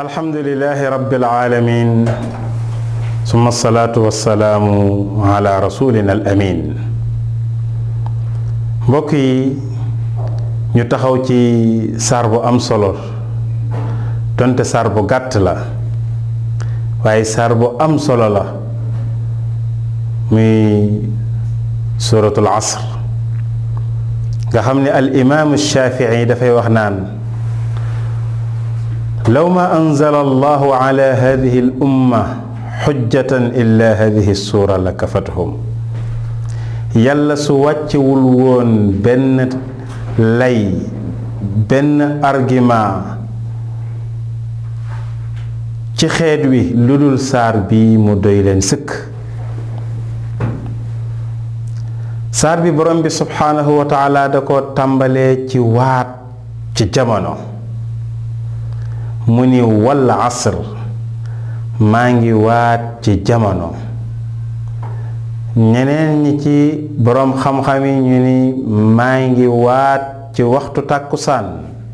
alhamdulilahi rabbil alamin summa salaatu wassalaamu ala rasulina al amin mbokk yi ñu taxaw ci saar bu am solo donte saar bu gàtt la waaye saar bu am solo la muy suratul asr nga xam ne al imaamu shafii dafay wax naan law ma anzala allahu ala hadihi al umma xujjatan illa hadihi suura la kafathum yàlla su wàccewul woon benn lay benn argument ci xeet wi lu dul saar bi mu doy leen sëkk saar bi borom bi subhaanahu wa taala da ko tàmbalee ci waat ci jamono mu ni wal asr maa ngi waat ci jamono ñeneen ñi ci boroom xam-xam yi ñu ni maa ngi waat ci waxtu tàkkusaan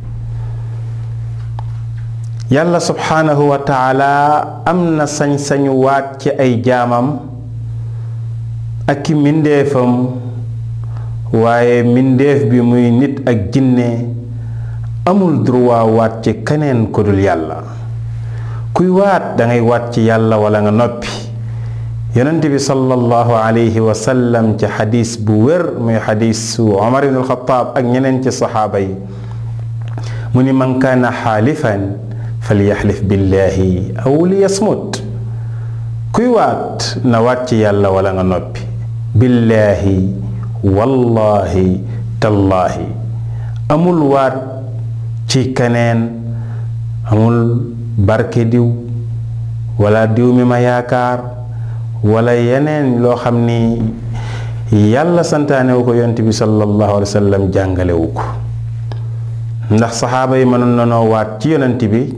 yàlla subhaanahu wa taala am na sañ-sañu waat ci ay jaamam ak ki mbindéefam waaye mbindéef bi muy nit ak jinne amul droit waat ci keneen ko dul yàlla kuy waat dangay waat ci yàlla wala nga noppi yonent bi sallallahu alayhi wa sallam ci xadis bu wér muy xadisu Omar ibn al-Khattab ak ñeneen ci saxaaba yi mu ni man kaana xaalifan falyaxlif billahi aw liyasmut kuy waat na waat ci yàlla wala nga noppi billaahi wallahi tallaahi amul waat ci keneen amul barke diw wala diw mi ma yaakaar wala yeneen loo xam ni yàlla santaane wu ko yonent bi sallallahu alayhi wa sallam jàngale wu ko ndax saxaaba yi mënoon na noo waat ci yonent bi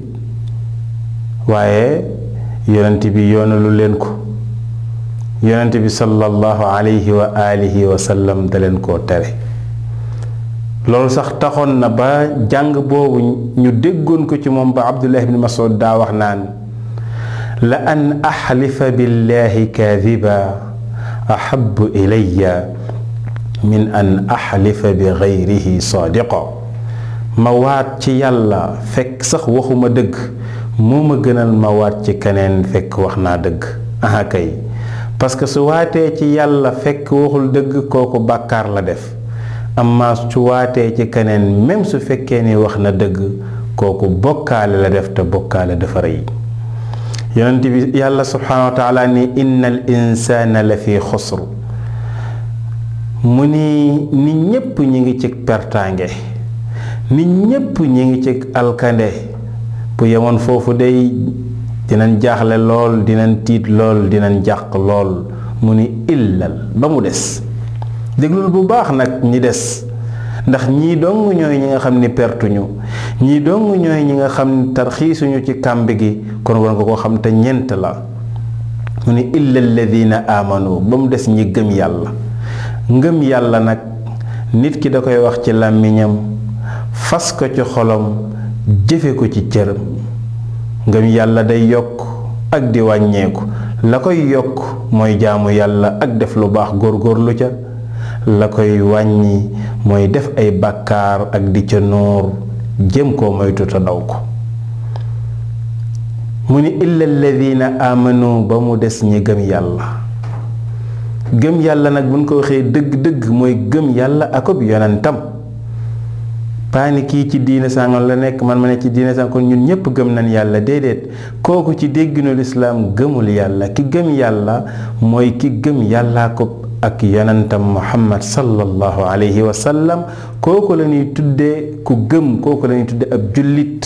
waaye yonent bi yoonalu leen ko yonent bi sallallahu alayhi wa alihi wa sallam da leen koo tere loolu sax taxoon na ba jàng boobu ñu déggoon ko ci moom ba abdullah ibn masud daa wax naan la an axlifa billahi kaadiba ahabu ilaya min an axlifa bi gayrihi saadiqa ma waat ci yàlla fekk sax waxuma dëgg moo ma gënal ma waat ci keneen fekk wax naa dëgg aha kay parce que su waatee ci yàlla fekk waxul dëgg kooku bàkkaar la def amma su waatee ci keneen même su fekkee ni wax na dëgg kooku bokkaale la def te bokkaale dafa rëy yonent bi yàlla subhaanahu wa taala ni inna al insaana la fi xusr mu ni nit ñépp ñi ngi ci pertaange nit ñépp ñi ngi ci alkande bu yemoon foofu day dinañ jaaxle lool dinañ tiit lool dinañ jàq lool mu ni illal ba mu des déglul bu baax nag ñi des ndax ñii dong ñooy ñi nga xam ni pertuñu ñii dong ñooy ñi nga xam ni tarxiisuñu ci kàmb gi kon war nga ko xam te ñent la mu ni illa alladina amanu ba mu des ñi gëm yàlla ngëm yàlla nag nit ki da koy wax ci làmmiñam fas ko ci xolam jëfe ko ci cëram ngëm yàlla day yokk ak di wàññeeku la koy yokk mooy jaamu yàlla ak def lu baax góorgóorlu ca la koy wàññi mooy def ay bàkkaar ak di ca nuur jëm koo moytu te daw ko mu ni illa alladina amanu ba mu des ñi gëm yàlla gëm yàlla nag buñ ko waxee dëgg-dëgg mooy gëm yàlla akob yonentam paani kii ci diine sàngam la nekk man ma ne ci diine sàngam kon ñun ñépp gëm nañ yàlla déedéet kooku ci dégginu lislaam gëmul yàlla ki gëm yàlla mooy ki gëm yàllaa ko ak yonentam muhammad sallallahu alayhi wa sallam kooku la ñuy tudde ku gëm kooku la ñuy tudde ab jullit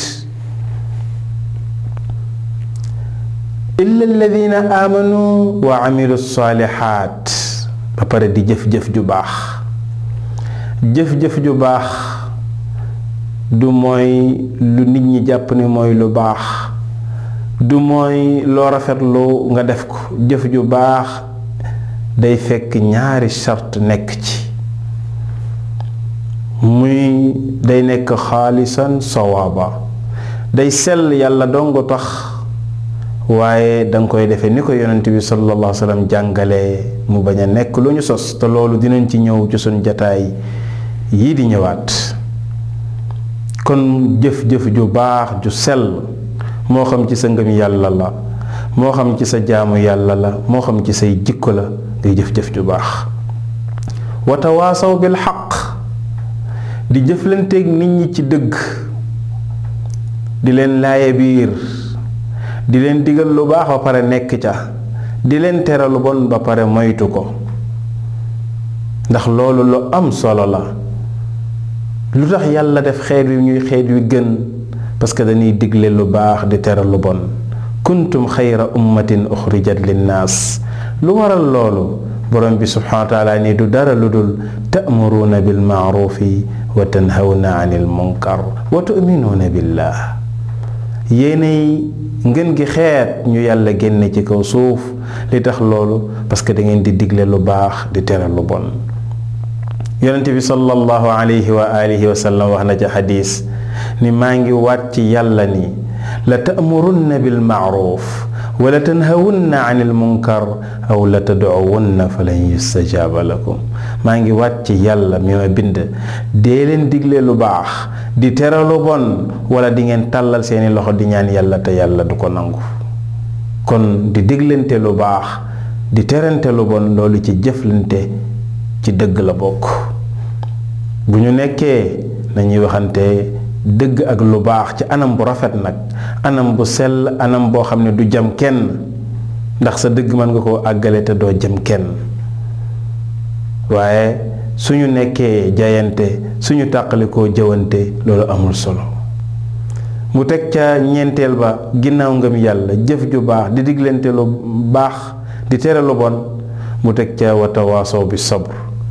illa alladina amanu wa amilu saalihaat ba pare di jëf-jëf ju baax jëf-jëf ju baax du mooy lu nit ñi jàpp ni mooy lu baax du mooy loo rafetlu nga def ko jëf ju baax day fekk ñaari charte nekk ci muy day nekk xaalisan sawaaba day sell yàlla dongo tax waaye danga koy defee ni ko yonent bi sallallahu alayhi wa sallam jàngalee mu bañ a nekk lu ñu sos te loolu dinañ ci ñëw ci suñ jataay yii di ñëwaat kon jëf-jëf ju baax ju sell moo xam ci sa ngëm yàlla la moo xam ci sa jaamu yàlla la moo xam ci say jikko la ngay jëf-jëf ju baax wa tawaasaw bil xaq di jëflanteeg nit ñi ci dëgg di leen laaye biir di leen digal lu baax ba pare nekk ca di leen tere lu bon ba pare moytu ko ndax loolu lu am solo la lu tax yàlla def xeet wi ñuy xeet wi gën parce que dañuy digle lu baax di tere lu bon kuntum xayra ummatin uxrijat linnaas lu waral loolu borom bi subhanahu wa taala ni du dara lu dul ta'muruuna bil maarufi wa tanhawna anil munkar wa tu'minuuna billah yéenay ngeen gi xeet ñu yàlla génne ci kaw suuf li tax loolu parce que da ngeen di digle lu baax di tere lu bon yonente bi sallallahu alayhi wa alihi wa sallam wax na ci xadis ni maa ngi waat ci yàlla ni la ta'murunna bil maaruf wala tanhawunna anil munkar aw la tad'uwunna falan yustajaaba lakum maa ngi waat ci yàlla mi ma bind dee leen digle lu baax di tere lu bon wala di ngeen tàllal seeni loxo di ñaan yàlla te yàlla du ko nangu kon di diglante lu baax di terante lu bon loolu ci jëflante ci dëgg la bokk bu ñu nekkee nañuy waxante dëgg ak lu baax ci anam bu rafet nag anam bu sell anam boo xam ne du jam kenn ndax sa dëgg mën nga koo àggale te doo jam kenn waaye suñu nekkee jayante suñu tàqalikoo jëwante loolu amul solo mu teg ca ñeenteel ba ginnaaw ngëm yàlla jëf ju baax di diglante lu baax di tere lu bon mu teg ca watawaasaw bi sabr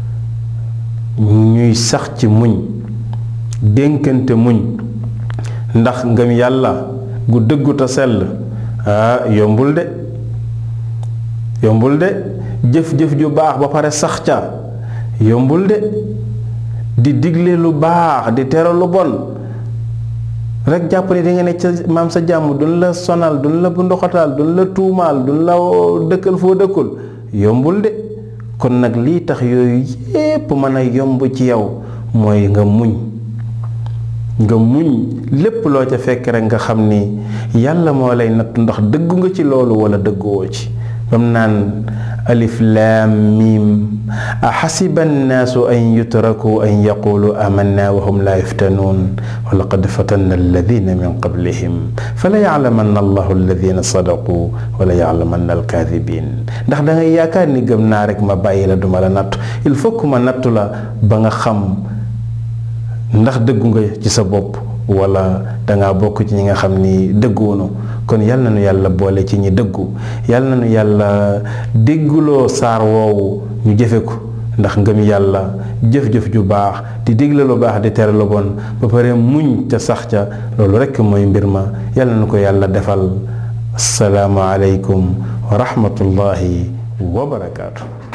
ñuy sax ci muñ dénkante muñ ndax ngëm yàlla gu dëggu te sell ah yombul de yombul de jëf-jëf ju baax ba pare sax ca yombul de di digle lu baax di tere lu bon rek jàpp ne di nga ne ca maam sa jàmm duñ la sonal duñ la bu ndoxataal duñ la tuumaal duñ la dëkkal foo dëkkul yombul de kon nag lii tax yooyu yépp mën a yomb ci yow mooy nga muñ nga muñ lépp loo ca fekk rek nga xam ni yàlla moo lay natt ndax dëggu nga ci loolu wala dëgguwoo ci bam naan alif laam miim axasiba annaasu an yutraku an yaqulu amanna wa hum laa yuftanuun wa laqad fatanna alladina min qablihim fala yaclamanna allahu alladina sadaqu wala yaclamanna alkaadibin ndax da ngay yaakaar ni gëm naa rek ma bàyyi la duma la nattu il faut que ma nattu la ba nga xam ndax dëggu nga ci sa bopp wala dangaa bokk ci ñi nga xam ni dëgguwunu kon yal na nu yàlla boole ci ñi dëggu yal na nu yàlla dégguloo saar woowu ñu jëfe ko ndax ngëm yàlla jëf-jëf ju baax di digle lu baax di tere lu bon ba pare muñ ca sax ca loolu rekk mooy mbir ma yal na nu ko yàlla defal asalaamu aleykum wa rahmatullahi wa barakaatu